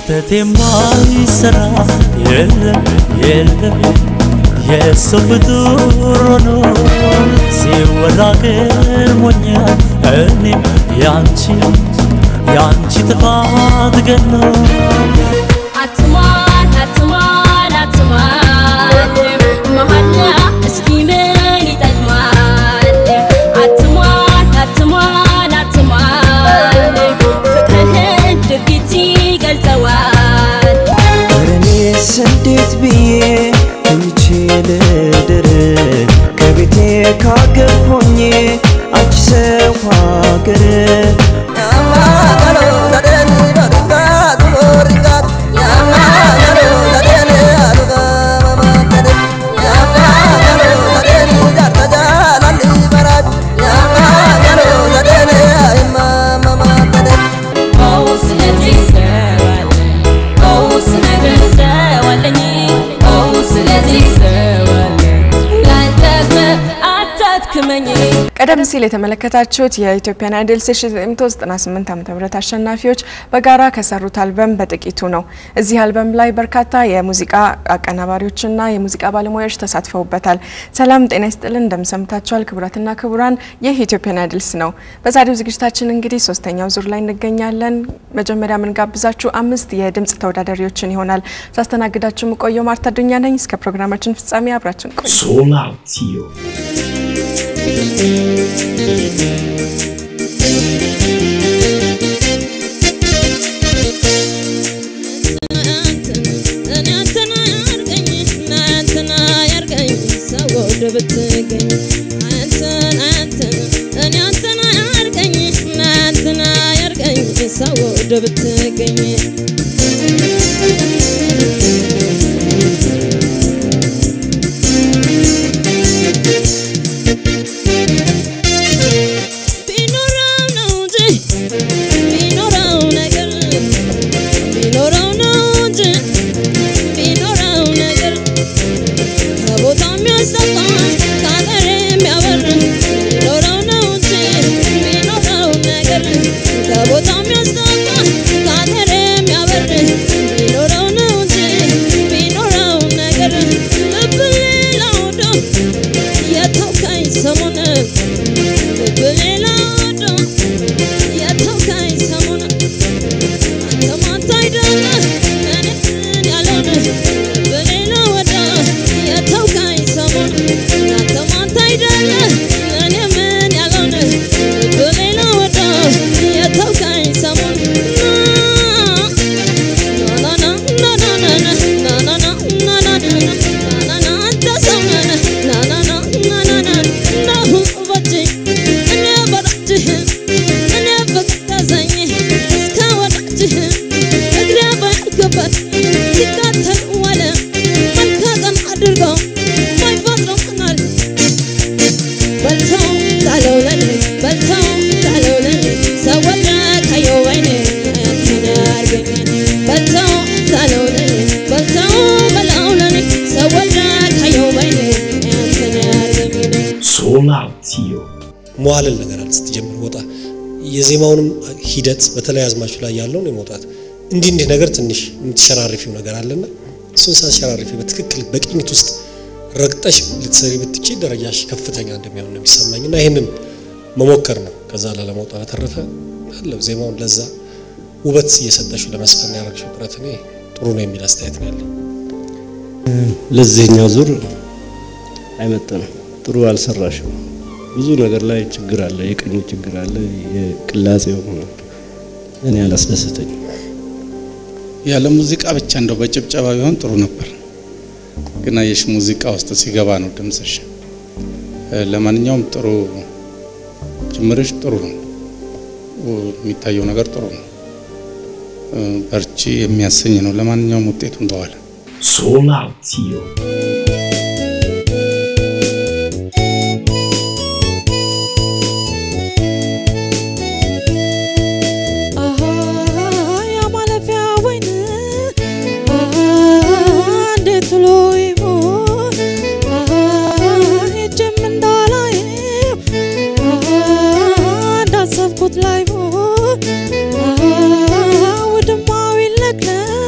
ስህተት የማይሰራ የለም የለም የሰው ፍጡር ሆኖ ሲወራ ገርሞኛል እኔም ያንቺ ያንቺ ጥፋት ገኖ አትሟል አትሟል አትሟል መሐላ እስኪ ምን ይጠቅማል አትሟል አትሟል አትሟል ፍቅርህን ድርጊት ይገልጸዋል እኔስ እንዴት ብዬ ተኝቼ ልደር ከቤቴ ካገር ሆኜ አንቺ ሰው ሀገር ኦ ስለዚህ ሰዋለኝ ኦ ስነግር ሰዋለኝ ኦ ስለዚህ ሰዋለኝ ላልጠግብ አታድክመኝ ቀደም ሲል የተመለከታችሁት የኢትዮጵያን አይድል 1998 ዓ ም አሸናፊዎች በጋራ ከሰሩት አልበም በጥቂቱ ነው። እዚህ አልበም ላይ በርካታ የሙዚቃ አቀናባሪዎችና የሙዚቃ ባለሙያዎች ተሳትፈውበታል። ሰላም ጤና ይስጥልን፣ እንደምሰምታችኋል ክቡራትና ክቡራን፣ ይህ ኢትዮጵያን አይድልስ ነው። በዛሬው ዝግጅታችን እንግዲህ ሶስተኛው ዙር ላይ እንገኛለን። መጀመሪያ የምንጋብዛችሁ አምስት የድምፅ ተወዳዳሪዎችን ይሆናል። ሳስተናግዳችሁ የምቆየው ማርታ ዱኛ ነኝ። እስከ ፕሮግራማችን ፍጻሜ አብራችን ቆዩ። Solatio. ሰው ወደ ብትገኝ ቢኖረው ነው እንጂ ቢኖረው ነገር ቢኖረው ነው እንጂ ቢኖረው ነገር ከቦታ የሚያስጠፋ ከሀገር የሚያበር ቢኖረው ነው እንጂ ቢኖረው ነገር ከቦታ የሚያስጠፋ ከሀገር የሚያበር ቢኖረው ነው እንጂ ቢኖረው ነገር ልብ ሌላ ወዶ የተውካኝ ሰሞን ልብ ሌላ ወዶ የተውካኝ ሰሞን አንተ ማታ አይደለ እኔን ያለውን በሌላ ወዳ የተውካኝ ሰሞን አንተ ማታ አይደለ እኔ ምን ያለውን በሌላ ወዳ የተውካኝ ሰሞን ና ና ና ና ና ና ና ና ና ና ና ና ና ና አንተ ሰው ነህ ና ና ና ና ና ና ናሁ በጅህ እኔ በረጅህ እኔ በቀዘኝ እስከ ወዳጅህ እግሬ ባይገበት ሲቃተል ዋለ መልካቀን አድርገው ማይፈጥረው ቀናል በልተው ጣለው ለኔ በልተው ጣለው ለኔ ሰወደ ካየው ወይኔ አንተን ያርገኝ በልተው ጣለው ለኔ በልተው በላው ለኔ ሰወደ ካየው ወይኔ አንተን ያርገኝ Solatio. መዋለል ነገር አለ ስትጀምር ወጣ የዜማውንም ሂደት በተለይ አዝማቹ ላይ ያለውን የመውጣት እንዲህ እንዲህ ነገር ትንሽ የምትሸራርፊው ነገር አለና እሱን ሳትሸራርፊ በትክክል በቅኝት ውስጥ ረግጠሽ ልትሰሪ ብትቺ ደረጃሽ ከፍተኛ እንደሚሆን ነው የሚሰማኝ እና ይህንን መሞከር ነው። ከዛ ላለመውጣት በተረፈ አለው ዜማውን ለዛ ውበት እየሰጠሽው ለመስፈን ያደረግሽው ጥረት እኔ ጥሩ ነው የሚል አስተያየት ነው ያለኝ። ለዚህኛው ዙር አይመጥንም። ጥሩ አልሰራሽም። ብዙ ነገር ላይ ችግር አለ፣ የቅኙ ችግር አለ፣ የቅላጼው እኔ አላስደሰተኝ። ያለ ሙዚቃ ብቻ እንደው በጭብጨባ ቢሆን ጥሩ ነበር፣ ግን አየሽ ሙዚቃ ውስጥ ሲገባ ነው ድምፅሽ። እ፣ ለማንኛውም ጥሩ ጅምርሽ ጥሩ ነው፣ የሚታየው ነገር ጥሩ ነው፣ እ፣ በርቺ የሚያሰኝ ነው። ለማንኛውም ውጤቱን በኋላ Solatio. አሃ የማለፊያ ወይን አሃ እንዴት ብሎ ይሆን አሃ ሄጄም እንዳላየው አሃ እንዳሰብኩት ላይሆን አሃ ውድማው ይለቅለቅ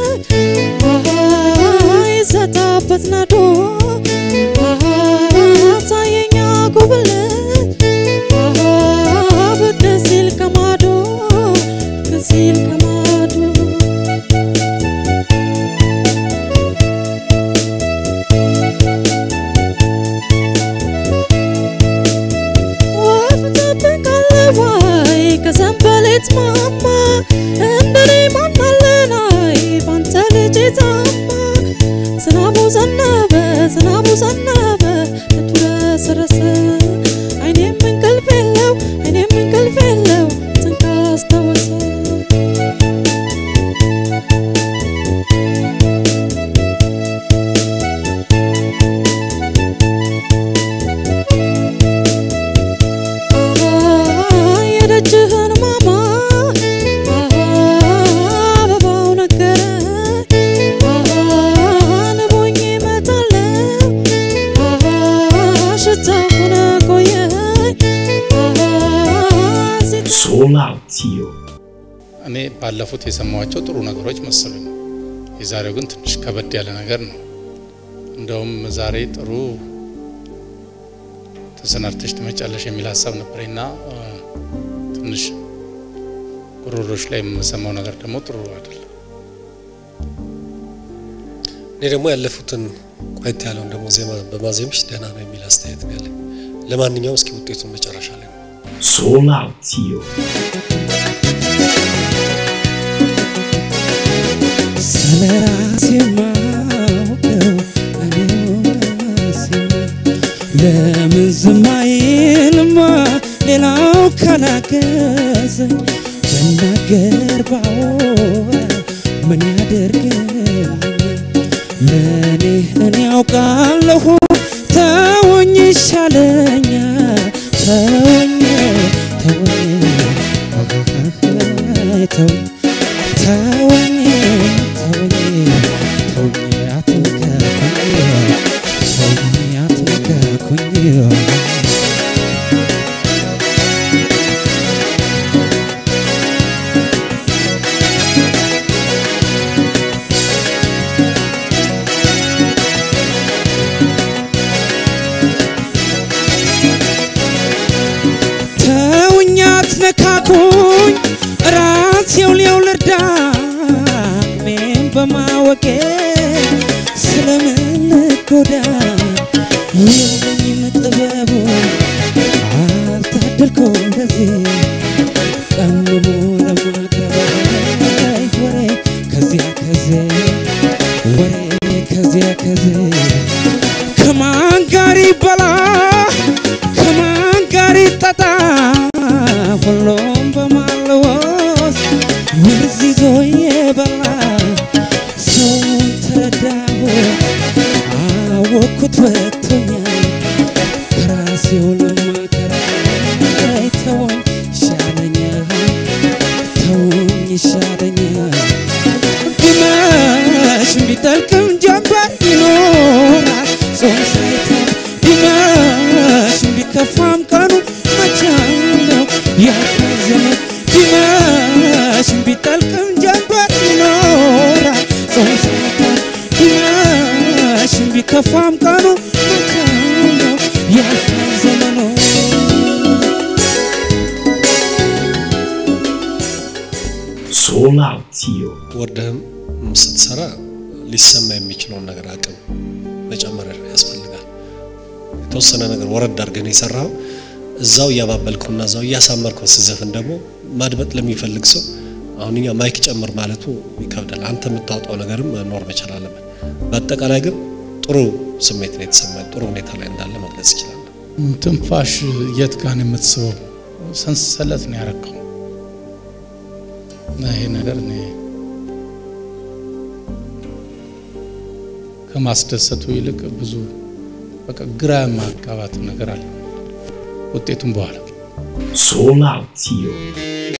እኔ ባለፉት የሰማኋቸው ጥሩ ነገሮች መሰሉኝ። የዛሬው ግን ትንሽ ከበድ ያለ ነገር ነው። እንደውም ዛሬ ጥሩ ተሰናድተሽ ትመጫለሽ የሚል ሀሳብ ነበረኝና እ፣ ትንሽ ጉሮሮች ላይ የምሰማው ነገር ደግሞ ጥሩ አይደለም። እኔ ደግሞ ያለፉትን ቆየት ያለውን ደግሞ ዜማ በማዜምሽ ደህና ነው የሚል አስተያየት ነው ያለኝ። ለማንኛውም እስኪ ውጤቱን መጨረሻ ላይ ነው Solatio. ስለ ራሴ ማውቀው እኔው ራሴ ነኝ። ለምን ዝም አይልማ ሌላው ካላገዘኝ ብናገር ባወራ ምን ያደርግልኛል ለእኔ እኔ ያውቃለሁ ተወኝ ይሻለኛል ተወኝ ተወኝ ተወኝ ተወኝ ተወኝ ተወኝ አትንካኩኝ ተወኝ አትንካኩኝ ተውኝ አትነካኩኝ ራሴው ሊያው ልርዳ አቅሜን በማወቄ ስለምን ልጎዳ የለኝም ጥበቡ አልታደልኩ እንደዚህ ቀምሞ ለማቅረብ ወሬ ከዚያ ከዚያ ወሬ ከዚያ ከዚያ ከማን ጋር ይበላ ከማን ጋር ይጠጣ ሁሉም በማለወስ ወርዝ ይዞ የበላ ሰውን ተረዳሁ አወኩት ወጥቶኛል ከራሴው ለማከራይ ተወኝ ይሻለኛል ተወኝ ይሻለኛል ቢመሽ ቢጠልቅም ጀንበር ይኖራል ጾም ሳይታል ቢመሽ ቢከፋም ቀኑ መቻል ነው ያልፋል ዘመን ቢመሽ ቢጠልቅም ጀንበር ይኖራል ጾም ሳይታል ቢመሽ ቢከፋም ቀኑ መቻል ነው ያልፋል ዘመኑ Solatio. ወርደህም ስትሰራ ሊሰማ የሚችለውን ነገር አቅም መጨመር ያስፈልጋል። የተወሰነ ነገር ወረድ አድርገን የሰራው እዛው እያባበልከውና እዛው እያሳመርከው ስዘፍን ደግሞ ማድመጥ ለሚፈልግ ሰው አሁን እኛ ማይክ ጨምር ማለቱ ይከብዳል። አንተ የምታወጣው ነገርም መኖር መቻል አለበት። በአጠቃላይ ግን ጥሩ ስሜት ነው የተሰማኝ። ጥሩ ሁኔታ ላይ እንዳለ መግለጽ ይችላል። ትንፋሽ የት ጋር ነው የምትስበው? ሰንሰለት ነው ያረከው እና ይሄ ነገር እኔ ከማስደሰቱ ይልቅ ብዙ በቃ ግራ ማጋባት ነገር አለ። ውጤቱም በኋላ Solatio.